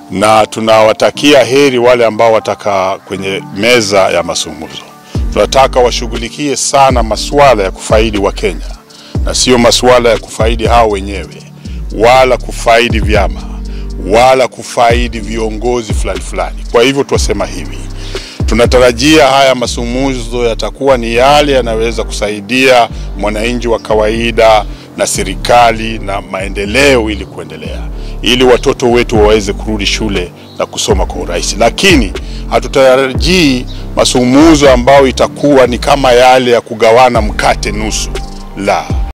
na tunawatakia heri wale ambao watakaa kwenye meza ya mazungumzo. Tunataka washughulikie sana masuala ya kufaidi wa Kenya na sio masuala ya kufaidi hao wenyewe, wala kufaidi vyama wala kufaidi viongozi fulani fulani. Kwa hivyo twasema hivi, tunatarajia haya mazungumzo yatakuwa ni yale yanaweza kusaidia mwananchi wa kawaida na serikali na maendeleo, ili kuendelea, ili watoto wetu waweze kurudi shule na kusoma kwa urahisi, lakini hatutarajii mazungumzo ambayo itakuwa ni kama yale ya kugawana mkate nusu, la